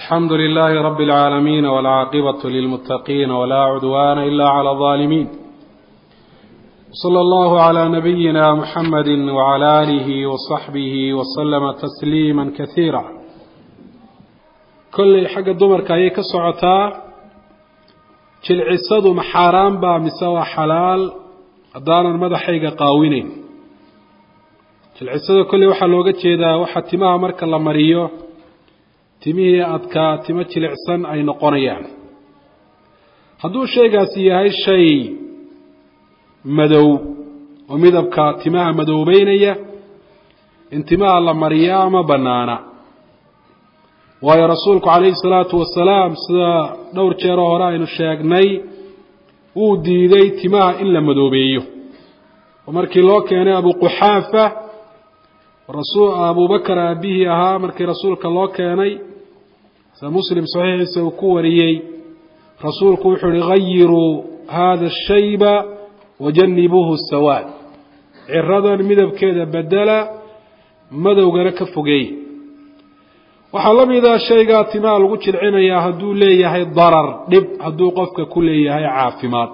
الحمد لله رب العالمين والعاقبة للمتقين ولا عدوان إلا على الظالمين صلى الله على نبينا محمد وعلى آله وصحبه وسلم تسليما كثيرا كل حق الدمر كاي كسعتا جلعسد محاران با مسوى حلال دانا مدحيق قاوينين jilcisada kolley waxaa looga jeedaa waxaa timaha marka la mariyo timihii adkaa timo jilicsan ay noqonayaan hadduu shaygaasi yahay shay madow oo midabka timaha madoobeynaya in timaha la mariyaa ma bannaana waayo rasuulku calayhi salaatu wasalaam sida dhowr jeeroo hore aynu sheegnay wuu diiday timaha in la madoobeeyo oo markii loo keenay abuquxaafa rasul abubakar aabihii ahaa markii rasuulka loo keenay sida muslim saxiixiisa uu ku wariyey rasuulku wuxuu uhi gayiruu hada shayba wajanibuuhu sawaad ciradan midabkeeda bedela madowgana ka fogeey waxaa la mida shaygaa timaha lagu jilcinayaa hadduu leeyahay darar dhib hadduu qofka ku leeyahay caafimaad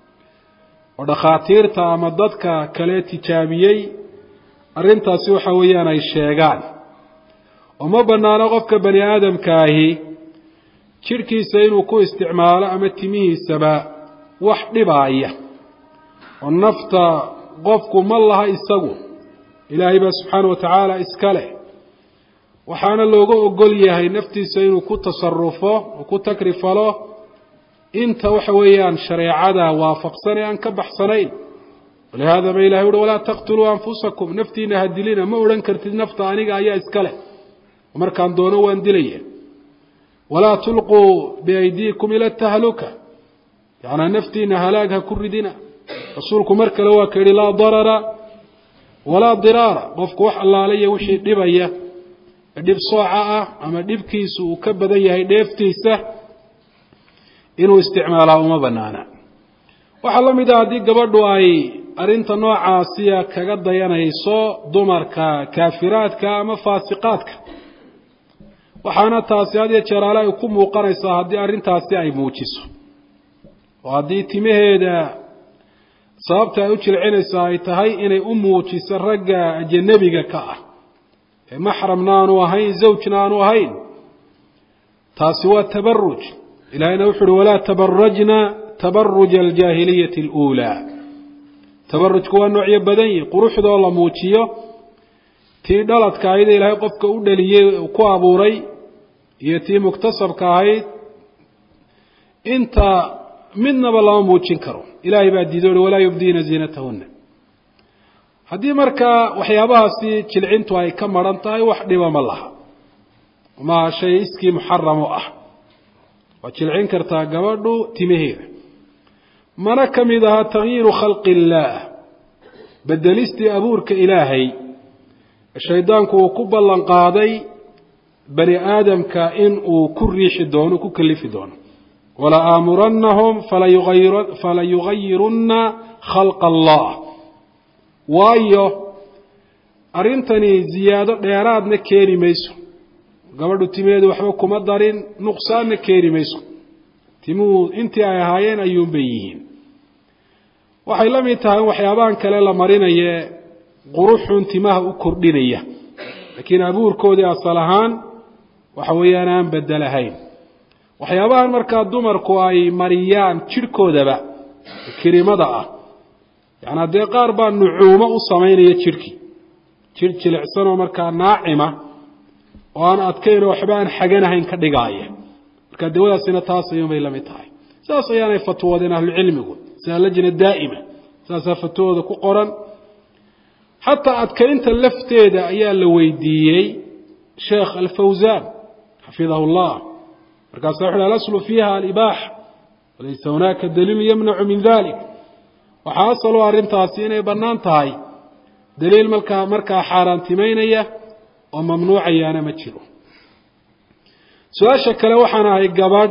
oo dhakhaatiirta ama dadka kale tijaabiyey arrintaasi waxa weeyaan ay sheegaan oo ma bannaano qofka bani aadamkaahi jidhkiisa inuu ku isticmaalo ama timihiisaba wax dhibaaya oo nafta qofku ma laha isagu ilaahay baa subxaana wa tacaala iska leh waxaana looga ogol yahay naftiisa inuu ku tasarufo oo ku takrifalo inta waxa weeyaan shareecada waafaqsan ee aan ka baxsanayn walihada ba ilahay uhi walaa taqtuluu anfusakum naftiina ha dilina ma odhan kartid nafta aniga ayaa iska leh markaan doono waan dilaya walaa tulquu biaydiikum ila tahluka yanaa naftiina halaag ha ku ridina rasuulku mar kale waa ka yihi laa darara walaa diraara qofku wax allaalaya wixii dhibaya dhib sooca ah ama dhibkiisu uu ka badan yahay dheeftiisa inuu isticmaalaa uma banaana waxaa la mid ah haddii gabadhu ay arrinta noocaasiya kaga dayanayso dumarka kaafiraadka ama faasiqaadka waxaana taasi had iyo jeeraale ay ku muuqanaysaa haddii arrintaasi ay muujiso oo haddii timaheeda sababta ay u jilcinaysaa ay tahay inay u muujiso ragga ajanabiga ka ah ee maxramna aanu ahayn zawjna aanu ahayn taasi waa tabaruj ilahayna wuxu uhi walaa tabarajna tabaruja aljaahiliyati aluulaa tabarujku waa noocyo badan yihi quruxdoo la muujiyo tii dhaladka ahayd ee ilaahay qofka u dhaliyey ku abuuray iyo tii muktasabka ahayd inta midnaba lama muujin karo ilaahay baa diido uhi walaa yubdiina ziinatahuna haddii markaa waxyaabahaasi jilcintu ay ka maran tahay wax dhiba ma laha maaha shay iskii muxaram u ah waad jilcin kartaa gabadhu timaheeda mana ka mid aha takyiiru khalqi illaah bedelistii abuurka ilaahay shaydaanku uu ku ballan qaaday bani aadamka in uu ku riixi doono ku kalifi doono wala aamurannahum fala yugayirunna khalqa allah waayo arrintani ziyaado dheeraadna keeni mayso gabadhu timaheedu waxba kuma darin nuqsaanna keeni mayso timuhu intii ay ahaayeen ayuunbay yihiin waxay la mid tahay waxyaabahan kale la marinaye quruxun timaha u kordhinaya laakiin abuurkoodii asal ahaan waxa weeyaan aan bedelahayn waxyaabahan markaa dumarku ay mariyaan jidhkoodaba kirimada ah yacanaa dee qaar baa nucuumo u samaynaya jidhkii jidh jilicsanoo markaa naacima oo aan adkaynoo waxba aan xaganahayn ka dhigaaya marka dawadaasina taas ayuunbay la mid tahay saas ayaanay fatwoodeen ahlucilmigu sida lajna daa'ima saasaa fatwooda ku qoran xataa adkaynta lafteeda ayaa la weydiiyey sheekh alfawsaan xafidahu llah markaasa wuxu uhi alaslu fiiha alibaaxa walaysa hunaaka daliilu yamnacu min dalik waxaa asalo arrintaasi inay bannaan tahay daliil markaa markaa xaaraantimaynaya oo mamnuucayaana ma jiro su-aasha kale waxaan ahay gabadh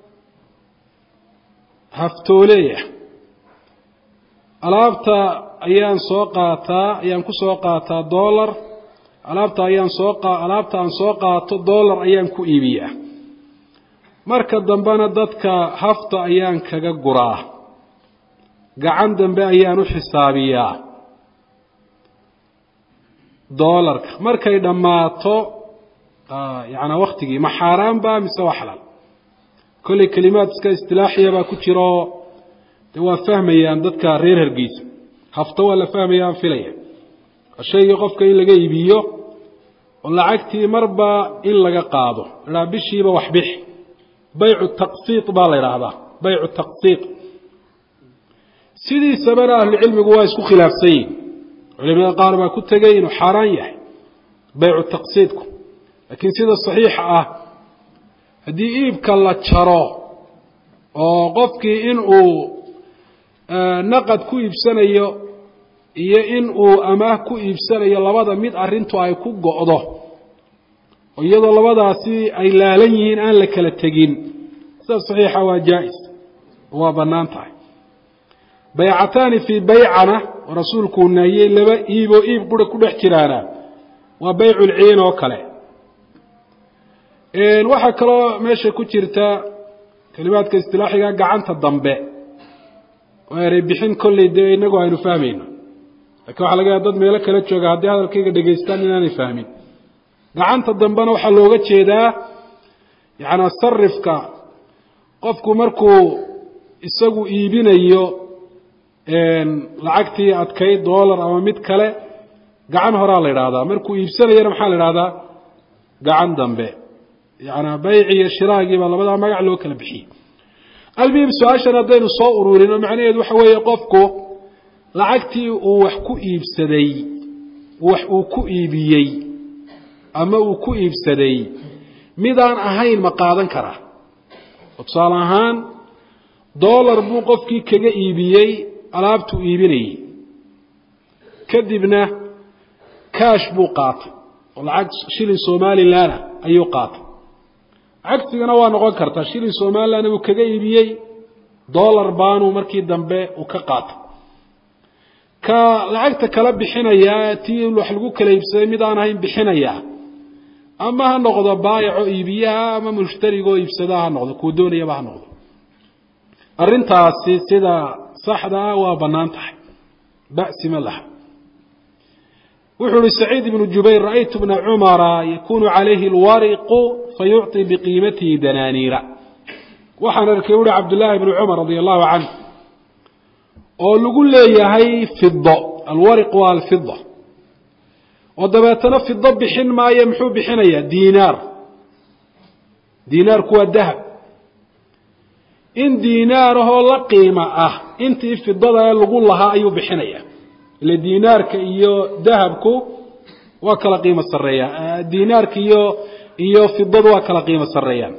haftooleya alaabta ayaan soo qaataa ayaan ku soo qaataa dollar alaabta ayaan soo alaabta aan soo qaato dollar ayaan ku iibiyaa marka dambena dadka hafta ayaan kaga guraa gacan dambe ayaan u xisaabiyaa doolarka markay dhammaato yacanaa waktigii ma xaaraan ba mise waa xalaal kolley kelimaad iska istilaaxiya baa ku jiro de waa fahmayaan dadka reer hargeysa hafto waa la fahmaya aan filaya shaygii qofka in laga iibiyo oo lacagtii marba in laga qaado idhaa bishiiba wax bix baycu taqsiid baa la idhaahdaa baycu taqsiid sidiisabana ahlucilmigu waa isku khilaafsan yihin culimada qaar baa ku tegay inuu xaaraan yahay baycu taqsiidku laakiin sida saxiixa ah haddii iibka la jaro oo qofkii in uu naqad ku iibsanayo iyo in uu amaah ku iibsanayo labada mid arrintu ay ku go'do oo iyadoo labadaasi ay laalan yihiin aan la kala tegin sida saxiixa waa jaa-is waa bannaan tahay baycataani fii baycana oo rasuulkuu naahiyey laba iib oo iib qura ku dhex jiraana waa bayculciin oo kale waxaa kaloo meesha ku jirta kelimaadka istilaaxiga gacanta dambe oo erey bixin kolley dee inagu aynu fahmayno lakiin waxaa laga yaha dad meelo kala jooga haddii hadalkayga dhegaystaan inaanay fahmin gacanta dambena waxaa looga jeedaa yacanaa sarifka qofku markuu isagu iibinayo lacagtii adkayd dollar ama mid kale gacan horaa la idhaahdaa markuu iibsanayana maxaa la idhahdaa gacan dambe yacanaa bayci iyo shiraagii baa labadaa magac loo kala bixiyey almuhim su-aashan haddaynu soo ururin oo macnaheedu waxa weeye qofku lacagtii uu wax ku iibsaday wax uu ku iibiyey ama uu ku iibsaday midaan ahayn ma qaadan karaa oo tusaale ahaan dollar buu qofkii kaga iibiyey alaabtuu iibinayey kadibna kaash buu qaatay oo lacag shilin somalilanna ayuu qaatay cagsigana waa noqon kartaa shilin somalilandna buu kaga iibiyey dollar baanuu markii dambe uu ka qaatay ka lacagta kala bixinayaa tii wax lagu kala iibsaday mid aan ahayn bixinayaa ama ha noqdo baayaco iibiyaha ama mushtarigoo iibsadaa ha noqdo kuu doonayaba ha noqdo arrintaasi sida saxda ah waa bannaan tahay ba'si ma laha wuxuu uhi saciid ibnu jubayr ra'aytu bna cumara yakunu calayhi alwariqu fayucطi biqiimatihi danaaniira waxaan arkay uhi cabdullaahi ibnu cumar radia allahu canh oo lagu leeyahay fido alwariq waa alfida oo dabeetana fido bixin maayo muxuu bixinayaa diinaar diinaarku waa dahab in diinaarahoo la qiimo ah intii fidada ee lagu lahaa ayuu bixinaya ile diinaarka iyo dahabku waa kala qiimo sareeyaan diinaarka iyo iyo fidadu waa kala qiimo sareeyaan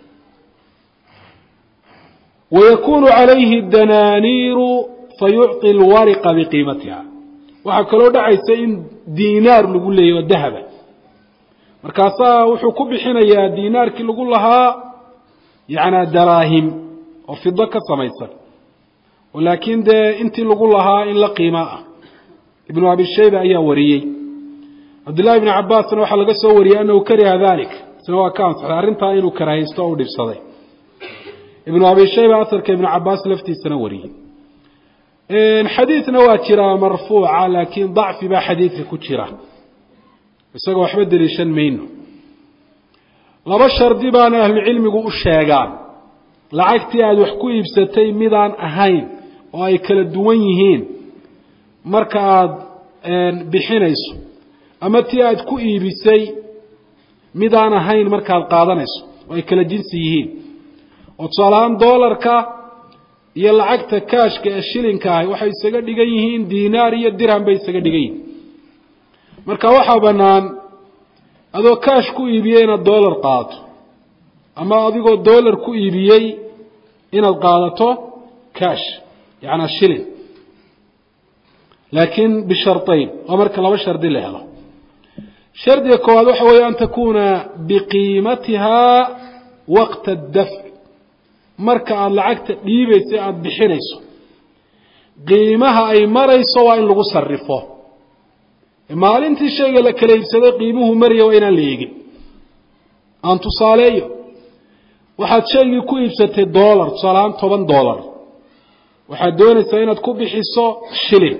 wayakunu calayhi danaaniiru fayucطi alwariqa biqiimatiha waxaa kaloo dhacaysa in diinaar lagu leeyahy oo dahaba markaasaa wuxuu ku bixinayaa diinaarkii lagu lahaa yacnaa daraahim oo fido ka samaysan oo laakiin dee intii lagu lahaa in la qiima ah ibnu abi shayba ayaa wariyey cabdullahi ibni cabaasna waxaa laga soo wariyey anahu kariha dalik isna waa ka ansaxday arrintaa inuu karahaysto o u dhibsaday ibnu abi shayba asarka ibnu cabaas laftiisana wariyey xadiidna waa jiraa marfuuca laakiin dacfi baa xadiidka ku jira isagoo waxba deliishan mayno laba shardi baana ahlucilmigu u sheegaan lacagtii aada wax ku iibsatay midaan ahayn oo ay kala duwan yihiin marka aada bixinayso ama tii aada ku iibisay midaan ahayn markaad qaadanayso oo ay kala jinsi yihiin oo tusaale ahaan doolarka iyo lacagta kaashka ee shilinka ahi waxay isaga dhigan yihiin diinaar iyo dirham bay isaga dhigan yihiin marka waxaa bannaan adoo kaash ku iibiyey inaad doolar qaadato ama adigoo doolar ku iibiyey inaad qaadato kaash yacnaa shilin laakiin bishardayn waa marka laba shardi la helo shardiga koowaad waxa weeye an takuuna biqiimatiha waqta adafc marka aada lacagta dhiibaysa aada bixinayso qiimaha ay marayso waa in lagu sarifo maalintii shayga la kala iibsaday qiimuhu maraya waa inaan la eegin aan tusaaleeyo waxaad shaygii ku iibsatay dollar tusaalahaan toban dollar waxaad doonaysaa inaad ku bixiso shilin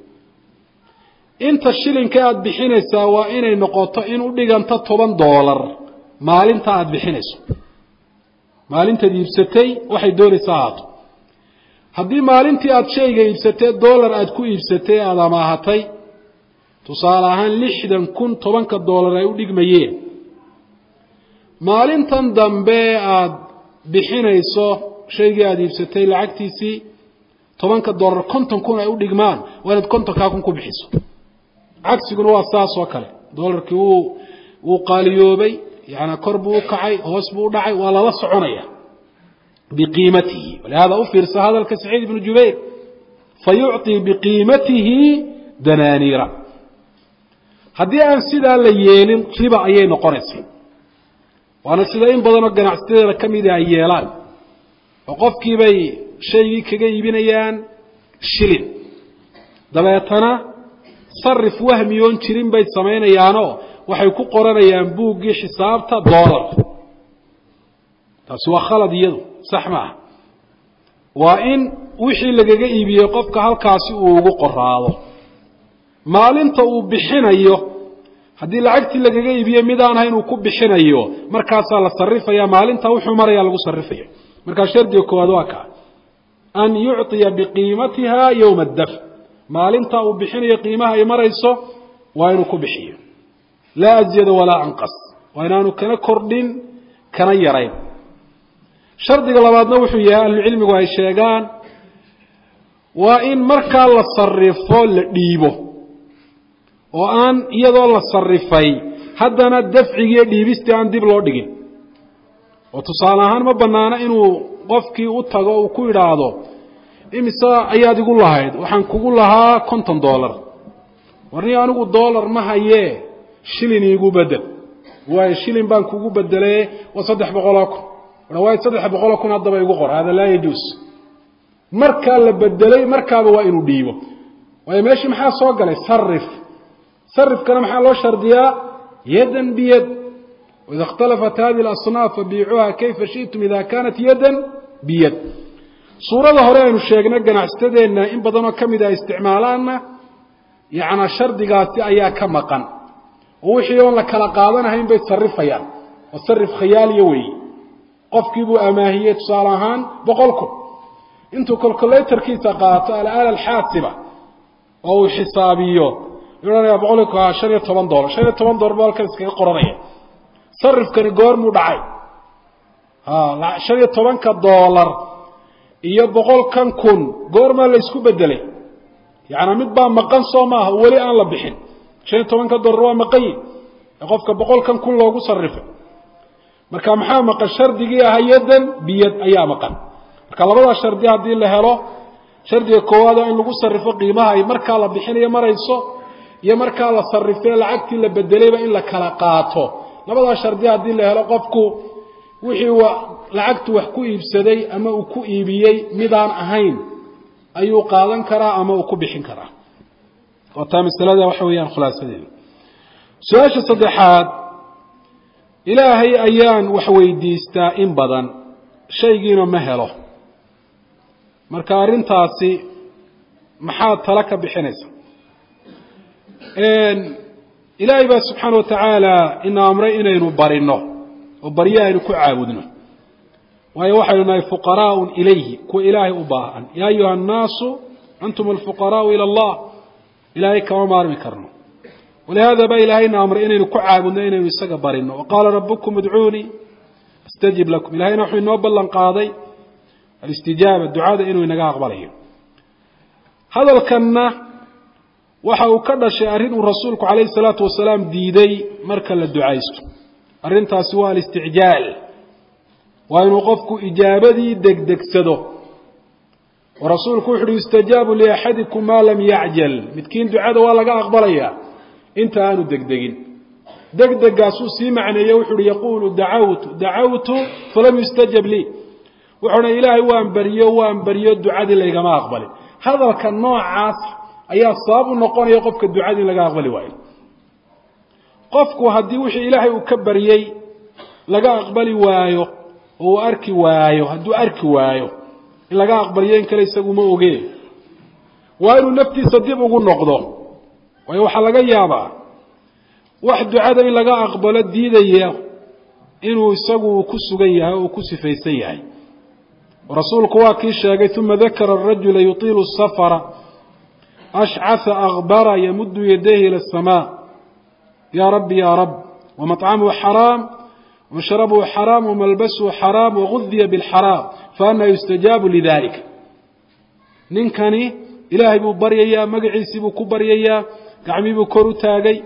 inta shilinka aada bixinaysaa waa inay noqoto in u dhiganto toban dollar maalinta aada bixinayso maalintaad iibsatay waxay doonaysaa ahaato haddii maalintii aada shayga iibsatay dollar aada ku iibsatay aada amaahatay tusaale ahaan lixdan kun tobanka dollar ay u dhigmayeen maalintan dambe aada bixinayso shaygii aada iibsatay lacagtiisii tobanka dollar konton kun ay u dhigmaan waa inaad kontonkaa kun ku bixiso cagsiguna waa saas oo kale dollarkii wuu wuu qaaliyoobay yaani kor buu u kacay hoos buu u dhacay waa lala soconaya biqiimatihi walihada u fiirsa hadalka saciid ibnu jubayr fayucطi biqiimatihi danaaniira haddii aan sidaa la yeelin riba ayay noqonaysa waana sida in badanoo ganacsatada ka mida ay yeelaan oo qofkiibay shaygii kaga iibinayaan shilin dabeetana sarif wahmiyoon jirin bay samaynayaanoo waxay ku qoranayaan buuggii xisaabta dollar taasi waa khalad iyadu sax maaha waa in wixii lagaga iibiyey qofka halkaasi uu ugu qoraado maalinta uu bixinayo haddii lacagtii lagaga iibiye midaan ahayn uu ku bixinayo markaasaa la sarifaya maalinta wuxuu maraya lagu sarifaya markaa shardiga koowaad waa kaa an yucطiya biqiimatiha yowma addafc maalinta uu bixinayo qiimaha ay marayso waa inuu ku bixiyo laa azyada walaa anqas waa inaanu kana kordhin kana yarayn shardiga labaadna wuxuu yahay ahlucilmigu ay sheegaan waa in markaa la sarifo la dhiibo oo aan iyadoo la sarifay haddana dafcigiiyo dhiibistii aan dib loo dhigin oo tusaale ahaan ma banaano inuu qofkii u tago uu ku idhaahdo imise ayaad igu lahayd waxaan kugu lahaa konton dollar warni anigu dollar ma hayee shilin iigu bedel waayo shilin baan kugu bedele waa saddex boqoloo kun waayo saddex boqoloo kun haddaba igu qor hada laa yajuus markaa la bedelay markaaba waa inuu dhiibo waayo meeshii maxaa soo galay sarif sarifkana maxaa loo shardiyaa yadan biyad waida اkhtalafat hadi اlasnaaf fabiicuuha kayfa shiئtum ida kanat yadan biyad suurada hore aynu sheegnay ganacsatadeenna in badanoo ka mida ay isticmaalaanna yana shardigaasi ayaa ka maqan oo wixii oon la kala qaadanahayn bay sarifayaan oo sarif khiyaaliya weeye qofkii buu amaahiyey tusaale ahaan boqol kun intuu colculatorkiisa qaato alaala alxaasiba oo uu xisaabiyo ohanaya boqolku shan iyo toban dolar shan iyo toban dolar bu halkan iskaga qoranaya sarifkani goormuu dhacay shan iyo tobanka dollar iyo boqolkan kun goormaa la isku bedelay yaani mid baa maqan soo maaha weli aan la bixin shan iyo tobanka dollar waa maqanyi ee qofka boqolkan kun loogu sarifay marka maxaa maqan shardigii ahaa yadan biyad ayaa maqan marka labadaa shardi haddii la helo shardiga koowaad waa in lagu sarifo qiimaha ay markaa la bixinayo marayso iyo markaa la sarifee lacagtii la bedelayba in la kala qaato labadaa shardi haddii la helo qofku wixii lacagtu wax ku iibsaday ama uu ku iibiyey midaan ahayn ayuu qaadan karaa ama uu ku bixin karaa oo taa masalada waxa weeyaan khulaasadeeda su-aasha saddexaad ilaahay ayaan wax weydiistaa in badan shaygiina ma helo marka arrintaasi maxaad tala ka bixinaysa ilaahay baa subxaana watacaala ina amray inaynu barino oo baryo aynu ku caabudno waayo waxaynu nahay fuqaraaun ilayhi kuwa ilaahay u baahan yaa ayuha annaasu antum alfuqaraau ila allah ilaahay kama maarmi karno walihaada baa ilaahayna amray inaynu ku caabudno inaynu isaga barino waqaala rabukum idcuunii astajib lakum ilahayna wuxuu inoo ballan qaaday alistijaaba ducada inuu inaga aqbalayo hadalkanna waxa uu ka dhashay arrin uu rasuulku calayhi salaatu wasalaam diiday marka la ducaysto arrintaasi waa alisticjaal waa inuu qofku ijaabadii degdegsado oo rasuulku wuxu uhi yustajaabu liaxadikum maa lam yacjal midkiin ducada waa laga aqbalayaa inta aanu degdegin degdegaasuu sii macneeye wuxu uhi yaquulu dacawtu dacawtu falam yustajab lii wuxuuna ilaahay waan baryo waan baryo ducadii laygama aqbalin hadalka noocaas ayaa sabab u noqonaya qofka ducadii in laga aqbali waayo qofku haddii wixii ilaahay uu ka baryey laga aqbali waayo oo uu arki waayo hadduu arki waayo in laga aqbaliyo in kale isagu ma oge waa inuu naftiisa dib ugu noqdo waayo waxaa laga yaabaa wax ducada in laga aqbalo diidaya inuu isagu ku sugan yahay oo ku sifaysan yahay rasuulku waa kii sheegay uma dakara arajula yutiilu safara ashcaa akbara yamudu yadayhi ila asamaa ya rabbi ya rab wamaطcamuhu xaraam washrabuhu xaraam wamalbasuhu xaraam wagudiya bاlxaraam faana yustajaabu lidalika ninkani ilaahay buu baryayaa magaciisii buu ku baryayaa gacmii buu kor u taagay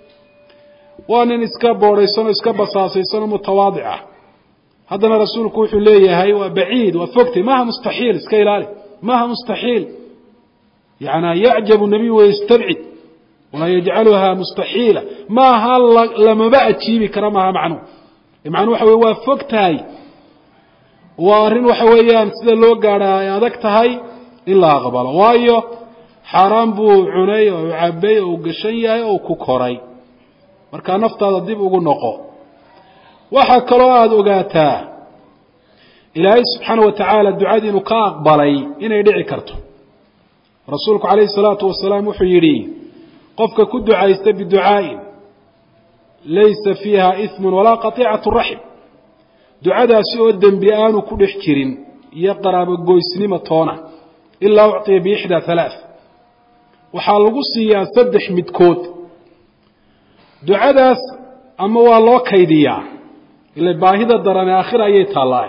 waa nin iska boodhaysanoo iska basaasaysanoo mutawaadic ah haddana rasuulku wuxuu leeyahay waa baciid waa fogtay maaha mustaxiil iska ilaali maaha mustaxiil yana yacjabu nabiy wayastabcid walaa yajcaluha mustaxiila maaha lamaba ajiibi kara maaha macnuhu macnuu waxa wey waa fog tahay waa arrin waxa weeyaan sida loo gaadha ay adag tahay in la aqbalo waayo xaaraan buu cunay oo u cabay oo u gashan yahay oo ku koray markaa naftaada dib ugu noqo waxaa kaloo aada ogaataa ilaahay subxaana wa tacaala ducadii inuu ka aqbalay inay dhici karto rasuulku calayhi salaatu wasalaam wuxuu yidhi qofka ku ducaysta biducaa'in laysa fiiha ismun walaa qatiicatu raxim ducadaasi oo dembi aanu ku dhex jirin iyo qaraabogoysnimo toona ilaa ucطiya biixdaa halaaث waxaa lagu siiyaa saddex midkood ducadaas ama waa loo kaydiyaa ila baahida darane aakhira ayay taallaaye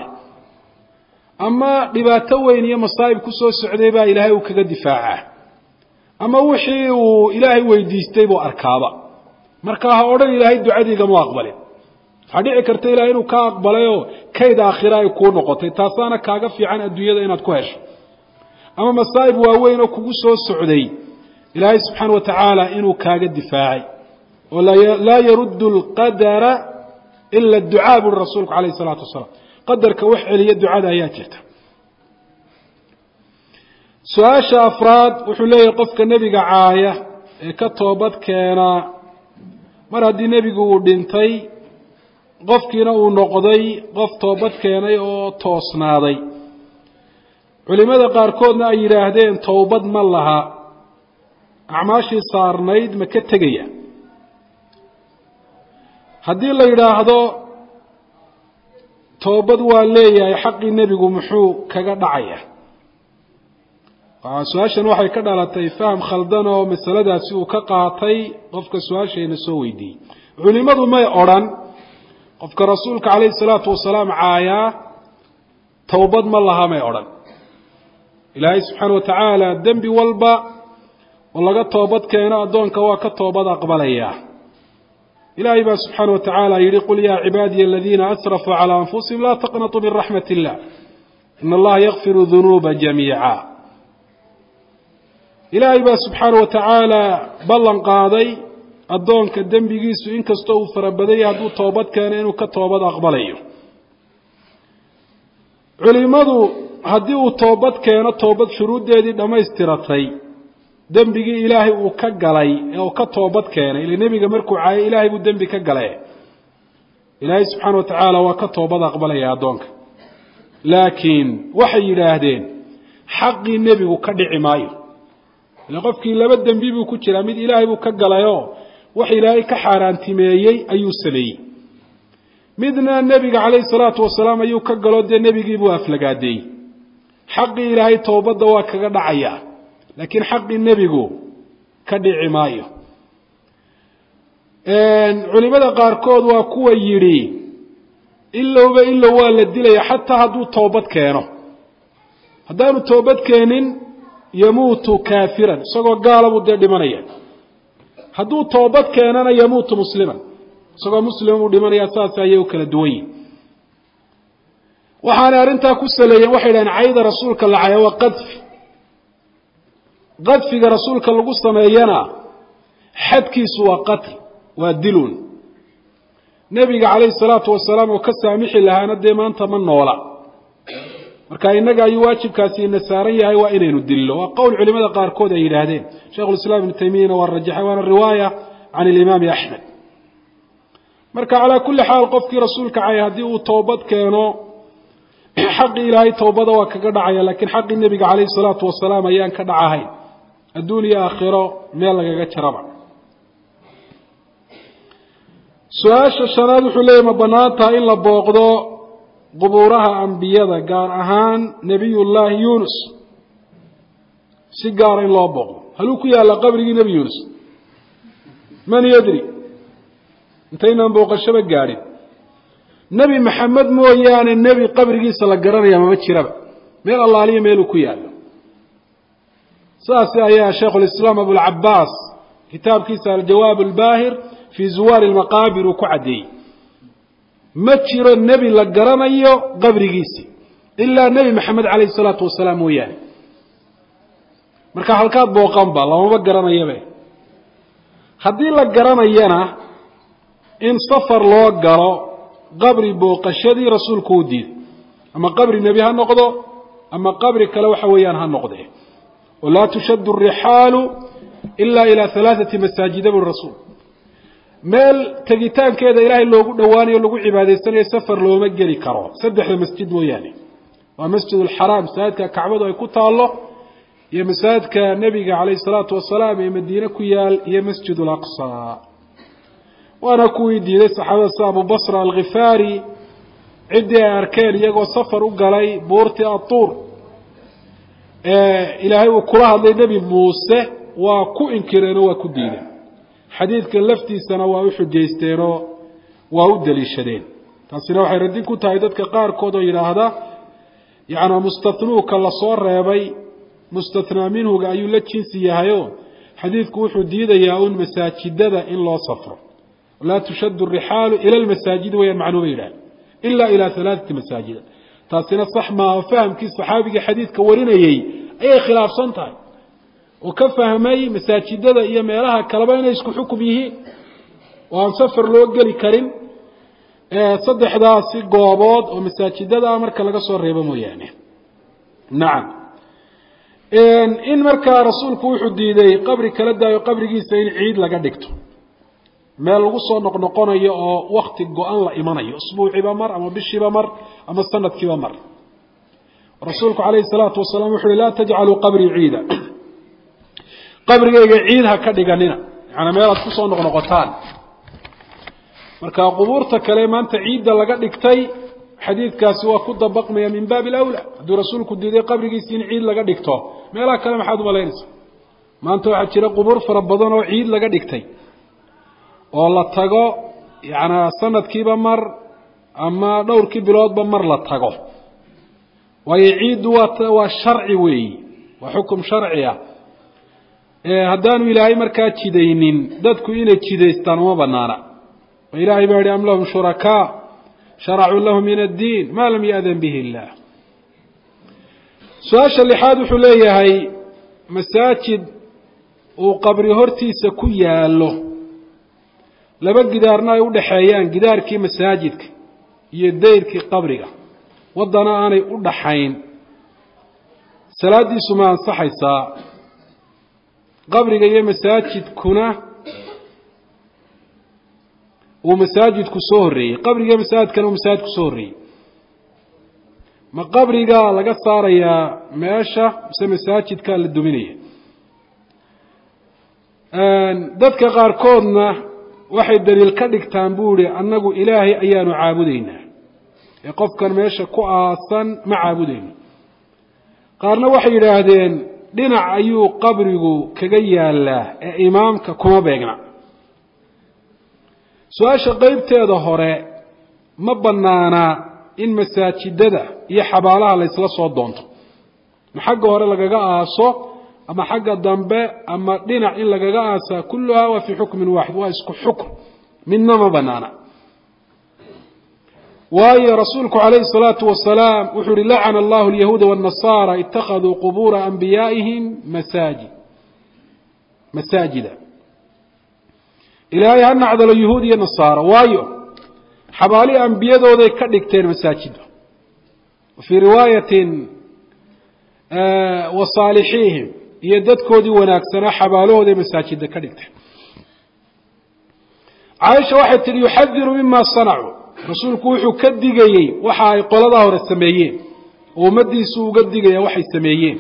ama dhibaato weyn iyo masaa'ib ku soo socday baa ilaahay uu kaga difaacaa ama wixii uu ilaahay weydiistay buu arkaaba marka ha odhan ilaahay ducadiigama aqbalin waxaa dhici karta ilahay inuu ka aqbalayoo kayd aakhira ay kuu noqotay taasaana kaaga fiican adduunyada inaad ku hesho ama masaa'ib waaweyn oo kugu soo socday ilaahay subxaana wa tacaala inuu kaaga difaacay oo laa yaruddu alqadara ila ducaa buuri rasuulku calayh isalaatu wasalaam qadarka wax celiya ducada ayaa jirta su-aasha afraad wuxuu leeyahay qofka nebiga caaya ee ka toobad keenaa mar haddii nebigu uu dhintay qofkiina uu noqday qof toobad keenay oo toosnaaday culimada qaarkoodna ay yidhaahdeen towbad ma laha acmaashii saarnayd ma ka tegaya haddii la yidhaahdo toobad waa leeyahay xaqii nebigu muxuu kaga dhacaya su-aashan waxay ka dhalatay faham khaldan oo masaladaasi uu ka qaatay qofka su-aashayna soo weydiiyey culimadu may odrhan qofka rasuulka calayhi salaatu wasalaam caayaa towbad ma laha may odhan ilaahay subxaana wa tacaala dembi walba oo laga toobad keeno addoonka waa ka toobad aqbalaya ilahay baa subxaana wa tacaala yihi qul yaa cibaadiya aladiina asrafuu calaa anfusihim laa taqnatuu min raxmat illah in allaha yakfiru dunuuba jamiica ilaahay baa subxaana wa tacaala ballan qaaday addoonka dembigiisu inkastoo uu farabadanya hadduu toobad keeno inuu ka toobad aqbalayo culimadu haddii uu toobad keeno toobad shuruuddeedii dhammaystiratay dembigii ilaahay uu ka galay ee uu ka toobad keenay ile nebiga markuu caayay ilaahay buu dembi ka gale ilaahay subxaana wa tacaala waa ka toobad aqbalaya addoonka laakiin waxay yidhaahdeen xaqii nebigu ka dhici maayo ile qofkii laba dembi buu ku jiraa mid ilaahay buu ka galayoo wax ilaahay ka xaaraantimeeyey ayuu sameeyey midna nebiga calayhi salaatu wasalaam ayuu ka galo dee nebigiibuu aflagaadeeyey xaqii ilaahay toobadda waa kaga dhacaya laakiin xaqii nebigu ka dhici maayo culimada qaarkood waa kuwa yidhi ilowba ilow waa la dilaya xataa hadduu toobad keeno haddaanu toobad keenin yamuutu kaafiran isagoo gaala buu dee dhimanaya hadduu toobad keenana yamuutu musliman isagoo muslima buu dhimanaya saas ayay u kala duwan yihin waxaanay arrintaa ku saleeyeen waxay dhahen cayda rasuulka la caya waa qadfi qadfiga rasuulka lagu sameeyana xadkiisu waa qatl waa dilun nebiga calayhi salaatu wasalaam oo ka saamixi lahaana dee maanta ma noola marka innaga ayuu waajibkaasi ina saaran yahay waa inaynu dillo waa qowl culimada qaarkood ay yidhaahdeen sheikhulislaam ibnu taymiyana waa rajaxay waana riwaaya can ilimaami axmed marka calaa kulli xaal qofkii rasuulka cay haddii uu toobad keeno xaqii ilaahay towbada waa kaga dhacaya laakiin xaqii nebiga calayhi salaatu wasalaam ayaan ka dhacahayn adduun iyo aakhiro meel lagaga jaraba su-aasha shanaad wuxuu leeyahy ma bannaan tahay in la booqdo qubuuraha ambiyada gaar ahaan nebiyullaahi yuunus si gaara in loo booqdo haluu ku yaalla qabrigii nebi yuunus man yadri intaynaan booqashaba gaadhin nebi maxamed mooyaane nebi qabrigiisa la garanaya mama jiraba meel allaaliya meeluu ku yaallo saasi ayaa shaykhulislaam abulcabaas kitaabkiisa aljawaab albaahir fii zuwaari lmaqaabir uu ku caddeeyey ma jiro nebi la garanayo qabrigiisi ilaa nebi maxamed calayhi salaatu wasalaam mooyaane marka halkaad booqanba lamama garanayabe haddii la garanayana in safar loo galo qabri booqashadii rasuulku u diiday ama qabri nebi ha noqdo ama qabri kale waxa weeyaan ha noqde walaa tushaddu arixaalu ila ilaa halaaثati masaajida buri rasuul meel tegitaankeeda ilaahay loogu dhowaanayo lagu cibaadaysanayo safar looma geli karo saddexda masjid mooyaane waa masjid alxaraam masaajidka kacbadu ay ku taallo iyo masaajidka nebiga calayhi salaatu wasalaam ee madiine ku yaal iyo masjid alaqsa waana kuwii diiday saxaabada sida abu basra alkhifaari ciddii ay arkeen iyagoo safar u galay buurtii atuur ilaahay uu kula hadlay nebi muuse waa ku inkireenoo waa ku diideen xadiidkan laftiisana waa u xujaysteenoo waa u daliishadeen taasina waxay radin ku tahay dadka qaarkood oo yidhaahda yacnaa mustatnuuka lasoo reebay mustathnaa minhuga ayuu la jinsi yahayo xadiidku wuxuu diidayaa un masaajidada in loo safro laa tushaddu arixaalu ila lmasaajidi wayaan macnuu ba yidhaha ila ilaa halaaثati masaajida taasina sax maaha fahamkii saxaabigii xadiidka warinayey ayay khilaafsan tahay oo ka fahmay masaajidada iyo meelaha kaleba inay isku xukum yihiin oo aan safar loo geli karin saddexdaasi goobood oo masaajidada marka laga soo reebo mooyaane nacam in markaa rasuulku wuxuu diiday qabri kala daayo qabrigiisa in ciid laga dhigto meel lagu soo noqnoqonayo oo wakti go-an la imanayo usbuuciiba mar ama bishiiba mar ama sanadkiiba mar rasuulku calayhi salaatu wasalaam wuxu uhi laa tajcaluu qabrii ciida qabrigayga ciid ha ka dhiganina yaani meel aad kusoo noqnoqotaan marka qubuurta kale maanta ciidda laga dhigtay xadiidkaasi waa ku dabaqmaya min baabi alawla hadduu rasuulku diiday qabrigiisi in ciid laga dhigto meelaha kale maxaad umalaynaysa maanta waxaa jira qubuur fara badan oo ciid laga dhigtay oo la tago yacnaa sanadkiiba mar ama dhowrkii biloodba mar la tago waayo ciiddu waa waa sharci weeyi waa xukum sharci ah haddaanu ilaahay markaa jidaynin dadku inay jidaystaan uma banaana oo ilaahay baa yihi am lahum shurakaa sharacuu lahu min addiin ma lam ya'dan bihi illah su-aasha lixaad wuxuu leeyahay masaajid uu qabri hortiisa ku yaallo laba gidaarna ay u dhaxeeyaan gidaarkii masaajidka iyo dayrkii qabriga waddana aanay u dhaxayn salaaddiisu ma ansaxaysaa qabriga iyo masaajidkuna uu masaajidku soo horreeyey qabriga iyo masaajidkana uu masaajidku soo horreeyey ma qabrigaa laga saarayaa meesha mise masaajidkaa la duminaya dadka qaarkoodna waxay daliil ka dhigtaan buu ihi annagu ilaahay ayaanu caabudaynaa ee qofkan meesha ku aasan ma caabudayno qaarna waxay yidhaahdeen dhinac ayuu qabrigu kaga yaalaa ee imaamka kuma beegna su-aasha qeybteeda hore ma bannaanaa in masaajidada iyo xabaalaha laysla soo doonto ma xagga hore lagaga aaso ama xagga dambe ama dhinac in lagaga aasaa kulluhaa waa fii xukmin waaxid waa isku xukm midna ma banaana waayo rasuulku calayhi الsalaatu wasalaam wuxuu uhi lacana allahu alyahuuda wالnasaara itakaduu qubuura anbiyaa'ihim masaajid masaajida ilaahay ha nacdalo yuhuud iyo nasaara waayo xabaalihii ambiyadooday ka dhigteen masaajida fii riwaayatin wa saalixiihim iyo dadkoodii wanaagsanaa xabaalahooday masaajida ka dhigteen caaisha waxay tihi yuxadiru mima sanacuu rasuulku wuxuu ka digayey waxa ay qoladaa hore sameeyeen oo ummadiisu uga digaya waxay sameeyeen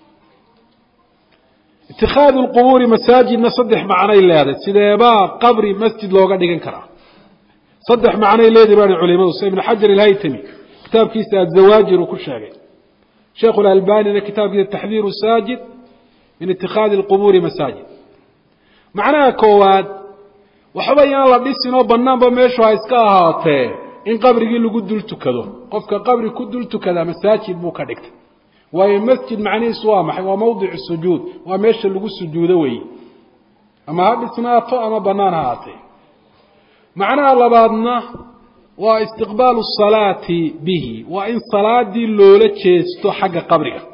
itikhaadu lqubuuri masaajidna saddex macnay leedahay sideebaa qabri masjid looga dhigan karaa saddex macnay leedahay baa culimadu sida ibn xajar ilhaytami kitaabkiisa azawaajir uu ku sheegay sheekhu lalbanina kitaabkiisa taxdiiru saajid min itikhaadi lqubuuri masaajid macnaha koowaad waxba yaan la dhisin oo banaanba meeshu ha iska ahaatee in qabrigii lagu dul tukado qofka qabri ku dul tukadaa masaajid buu ka dhigtay waayo masjid macnihiisu waa maxay waa mawdicu sujuud waa meesha lagu sujuudo weeye ama ha dhisnaato ama banaan ha ahaatee macnaha labaadna waa istiqbaalu salaati bihi waa in salaadii loola jeesto xagga qabriga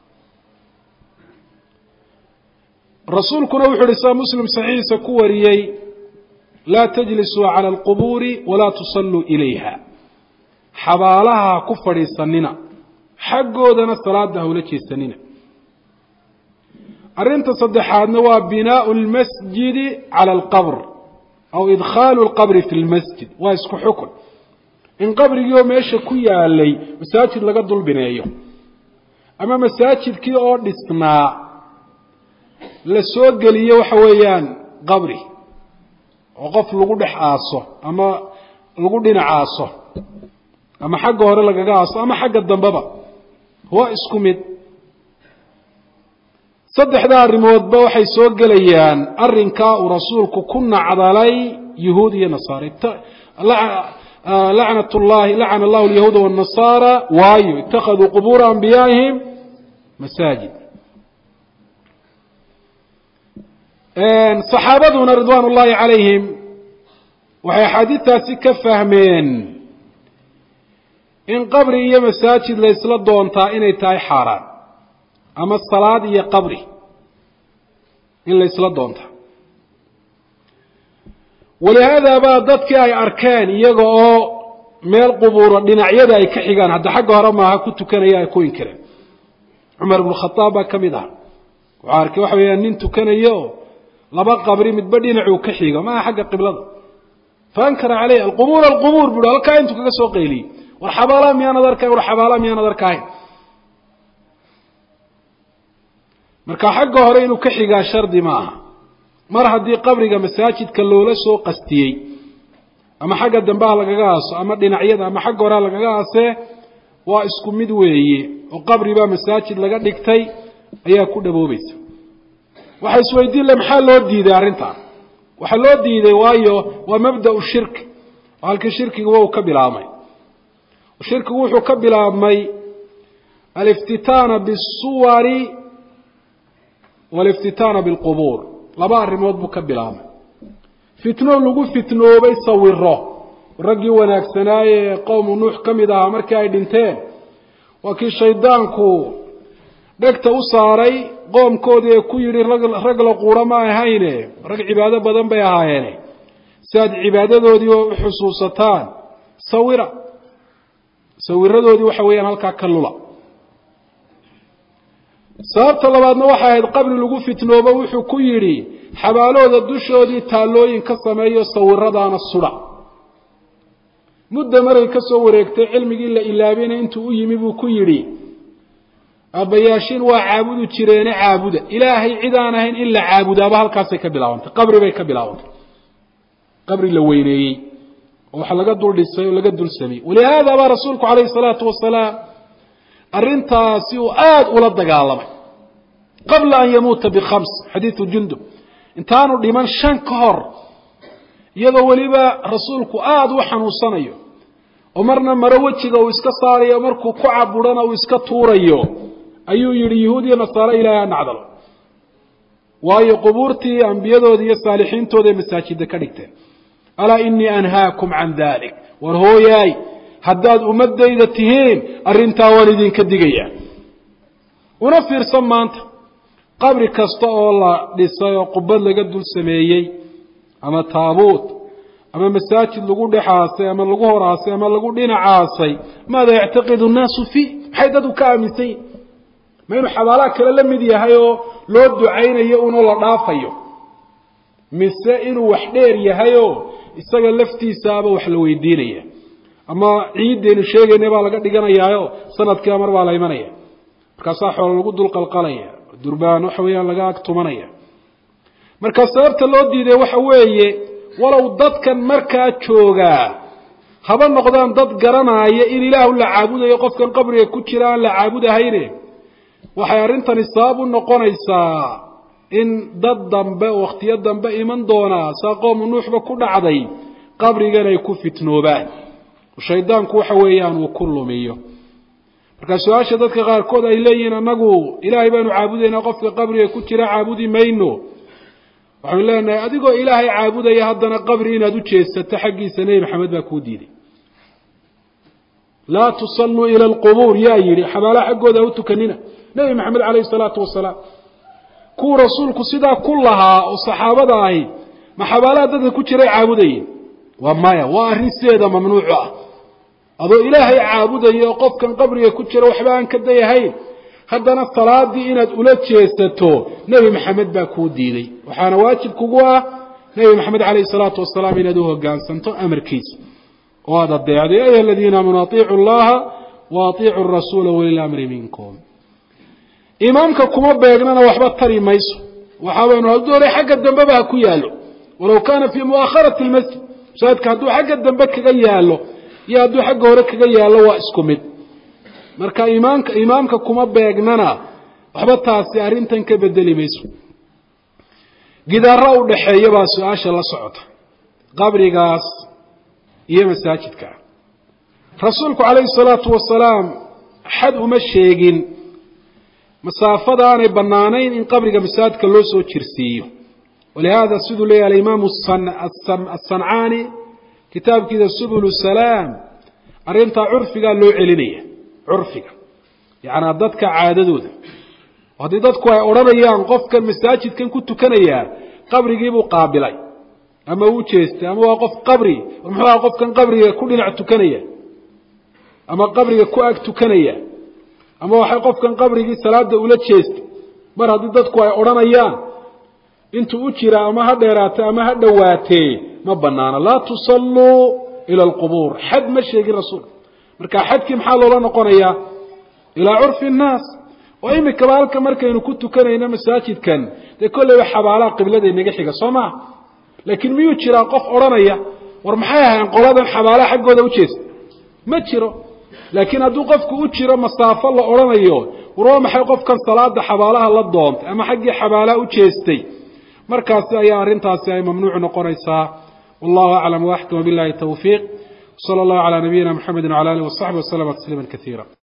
rasuulkuna wuxu uhi saa muslim saxiixiisa ku wariyey laa tajlisuu cala alqubuuri walaa tusalluu ilayha xabaalaha ha ku fadhiisanina xaggoodana salaada hawla jeesanina arrinta saddexaadna waa binaau lmasjidi cala alqabr aw idkhaalu lqabri fi lmasjid waa isku xukun in qabrigii oo meesha ku yaalay masaajid laga dulbineeyo ama masaajidkii oo dhisnaa la soo geliyo waxa weeyaan qabri oo qof lagu dhex aaso ama lagu dhinac aaso ama xagga hore lagaga aaso ama xagga dambeba waa isku mid saddexda arrimoodba waxay soo gelayaan arrinkaa uu rasuulku ku nacdalay yuhuud iyo nasaara lacnat llahi lacana allahu alyahuuda wاnnasaara waayo ittakhaduu qubuura anbiyaa'ihim masaajid saxaabaduna ridwaan ullahi calayhim waxay axaadiistaasi ka fahmeen in qabri iyo masaajid la ysla doontaa inay tahay xaaraan ama salaad iyo qabri in la ysla doontaa walihaada baa dadkii ay arkeen iyaga oo meel qubuuro dhinacyada ay ka xigaan hadda xagga hore maaha ku tukanaya ay ku inkireen cumar ibnu khadaab baa ka mid aha wuxuu arkay waxa weeyaan nin tukanayo laba qabri midba dhinacuu ka xigo maaha xagga qiblada faankara caleyh alqubuur alqubuur bui halkaa intuu kaga soo qayliyey war xabaalaha miyaanad arkayn war xabaalaha miyaanad arkahayn marka xagga hore inuu ka xigaa shardi ma aha mar haddii qabriga masaajidka loola soo qastiyey ama xagga dambeha lagaga aaso ama dhinacyada ama xagga horeha lagaga aasee waa isku mid weeye oo qabri baa masaajid laga dhigtay ayaa ku dhaboobaysa waxa isweydiin le maxaa loo diiday arrintan waxaa loo diiday waayo waa mabda'u shirki oo halkii shirkiguba uu ka bilaabmay shirkigu wuxuu ka bilaabmay aliftitaana bisuwari waliftitaana bilqubuur laba arrimood buu ka bilaabmay fitno lagu fitnoobay sawiro raggii wanaagsanaaye ee qowmu nuux ka mid ahaa markii ay dhinteen waa kii shaydaanku dhegta u saaray qoomkoodii ee ku yidhi rag la quura ma ahayne rag cibaado badan bay ahaayeene si aad cibaadadoodii u xusuusataan sawira sawiradoodii waxa weeyaan halkaa ka lula sababta labaadna waxay ahayd qabri lagu fitnoobo wuxuu ku yidhi xabaalooda dushoodii taallooyin ka sameeyo sawiradaana sudha mudda maray ka soo wareegtay cilmigii la ilaabina intuu u yimi buu ku yidhi aabbayaashiin waa caabudu jireene caabuda ilaahay cid aan ahayn in la caabudaaba halkaasay ka bilaabantay qabri bay ka bilaabantay qabri la weyneeyey oo wax laga dul dhisay oo laga dul sameyey walihaada baa rasuulku calayhi salaatu wasalaam arrintaasi uu aada ula dagaalamay qabla an yamuuta bikhams xadiidu jundub intaanu dhiman shan ka hor iyadoo weliba rasuulku aada u xanuunsanayo oo marna maro wejiga uu iska saarayo markuu ku caburana uu iska tuurayo ayuu yidhi yuhuud iyo nasaare ilaahay ha nacdalo waayo qubuurtii ambiyadooda iyo saalixiintooda ay masaajida ka dhigteen alaa inii anhaakum can dalik war hooyaay haddaad ummadayda tihiin arrintaa waan idinka digaya una fiirsan maanta qabri kasta oo la dhisay oo qubad laga dul sameeyey ama taabuut ama masaajid lagu dhexaasay ama lagu horaasay ama lagu dhinacaasay maada yactaqidu nnaasu fii maxay dadku ka aaminsan yihin ma inuu xabaalaha kale la mid yahay oo loo ducaynayo unoo la dhaafayo mise inuu wax dheer yahay oo isaga laftiisaaba wax la weydiinaya ama ciiddaynu sheegayna baa laga dhiganayaayo sanadkiiba mar baa la imanaya markaasaa xoolo lagu dul qalqalaya durbaan waxa weeyaan laga ag tumanaya marka sababta loo diiday waxa weeye walow dadkan markaa joogaa haba noqdaan dad garanaya in ilaahu la caabudayo qofkan qabriga ku jira aan la caabudahayne waxay arrintani sabab u noqonaysaa in dad dambe wakhtiyo dambe iman doonaa saa qoomu nuuxba ku dhacday qabrigan ay ku fitnoobaan shaydaanku waxa weeyaan uu ku lumiyo marka su-aasha dadka qaarkood ay leeyihiin annagu ilaahay baanu caabudaynaa qofka qabriga ku jira caabudi mayno waxaanu leenahay adigoo ilaahay caabudaya haddana qabri inaad u jeesato xaggiisa nebi maxamed baa kuu diiday laa tusalluu ila alqubuur yaa yidhi xabaalaha xaggooda ha u tukanina nebi maxamed calayhi salaatu wasalaam kuwa rasuulku sidaa ku lahaa oo saxaabada ahi ma xabaalaha dadka ku jiray caabudayeen waa maya waa arrin sideeda mamnuucu ah adoo ilaahay caabudaya oo qofkan qabriga ku jira waxba aan ka dayahayn haddana salaadii inaad ula jeesato nebi maxamed baa kuu diiday waxaana waajib kugu ah nebi maxamed calayhi salaatu wasalaam inaad u hogaansanto amarkiisa oo aad adeecday ayuha aladiina aamanuu atiicu llaha wa atiicu rasuula walilamri minkum imaamka kuma beegnana waxba tari mayso waxaabaynu hadoolay xagga dambeba ha ku yaallo walow kaana fii mu'akharati lmasjid masaajidka hadduu xagga dambe kaga yaallo iyo hadduu xagga hore kaga yaallo waa isku mid marka imaamka imaamka kuma beegnana waxba taasi arrintan ka bedeli mayso gidaara u dhaxeeya baa su-aasha la socota qabrigaas iyo masaajidka rasuulku calayhi salaatu wasalaam xad uma sheegin masaafada aanay bannaanayn in qabriga masaajidka loo soo jirsiiyo walihaada siduu leeyahy alimaamu asancaani kitaabkiisa subulu salaam arrintaa curfigaa loo celinaya curfiga yacnaa dadka caadadooda haddii dadku ay odhanayaan qofkan masaajidkan ku tukanayaa qabrigiibuu qaabilay ama uu jeestay ama waa qof qabri muxuu aha qofkan qabriga ku dhinac tukanaya ama qabriga ku ag tukanaya ama waxay qofkan qabrigii salaada ula jeestay mar haddii dadku ay odhanayaan intuu u jira ama ha dheeraatee ama ha dhowaatee ma banaana laa tusalluu ila alqubuur xad ma sheegin rasuulka marka xadkii maxaa loola noqonayaa ilaa curfi nnaas oo imikaba halka markaynu ku tukanayno masaajidkan dee kolleyba xabaalaha qiblada inaga xiga soo maha laakiin miyuu jiraa qof odhanaya war maxay ahayn qoladan xabaalaha xaggooda u jeesta ma jiro laakiin hadduu qofku u jiro masaafo la odhanayo war waa maxay qofkan salaada xabaalaha la doontay ama xaggii xabaalaha u jeestay markaasi ayaa arrintaasi ay mamnuuc noqonaysaa wallahu aclam waxkam billahi tawfiiq sala allahu calaa nabiyina mxamedi wcala alih wasaxbi waslama tasliima kaiira